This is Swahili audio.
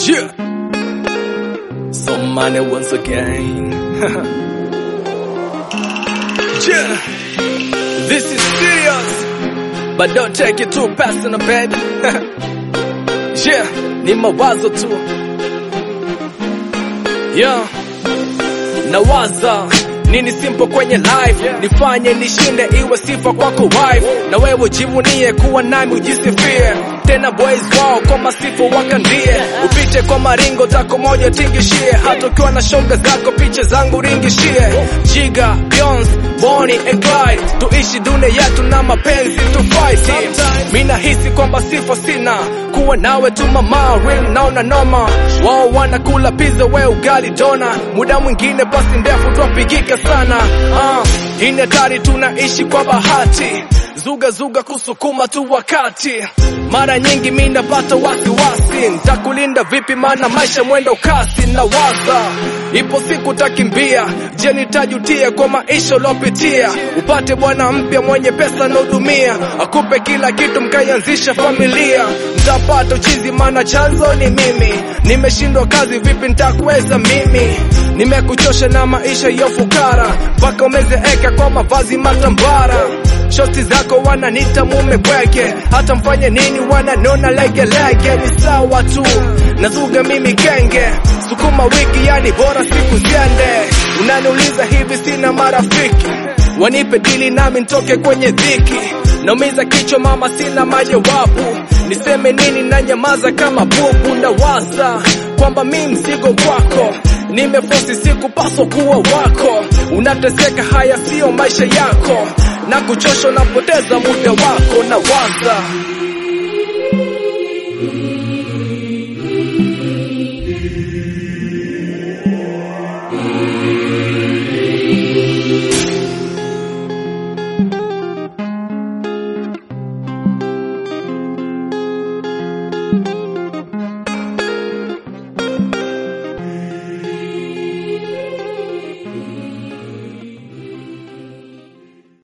Yeah. So money once again. yeah. This is serious. But don't take it too personal, baby. yeah. Ni mawazo tu. Yeah. Nawaza nini simple kwenye life nifanye nishinde iwe sifa kwako wife na wewe jivunie kuwa nami ujisifie tena boys wao kwa masifu wakandie upite kwa maringo tako moja tingishie hata ukiwa na shoga zako picha zangu ringishie jiga Beyonce Bonnie and Clyde tuishi dunia yetu na mapenzi tu fight mi nahisi kwamba sifa sina kuwa nawe tu mama real naona noma wao wanakula pizza we ugali dona muda mwingine pasi ndefu twapigika sana uh, hii ni hatari tunaishi kwa bahati zuga zuga kusukuma tu wakati mara nyingi mi napata wasiwasi ntakulinda vipi maana maisha mwendo kasi na waza ipo siku takimbia je nitajutia kwa maisha uliopitia upate bwana mpya mwenye pesa naudumia akupe kila kitu mkaianzisha familia mtapata uchizi maana chanzo ni mimi nimeshindwa kazi vipi ntakuweza mimi nimekuchosha na maisha ya fukara mpaka umezeeka kwa mavazi matambara shoti zako wananita mume bweke hata mfanye nini wananona legelege ni sawa tu nazuga mimi kenge sukuma wiki yani bora siku ziende unaniuliza hivi sina marafiki wanipe dili nami ntoke kwenye dhiki naumiza kichwa mama sina majawabu niseme nini na nyamaza kama bubu na waza kwamba mi mzigo kwako nimefosi sikupaswa kuwa wako unateseka haya siyo maisha yako na kuchosha unapoteza muda wako na waza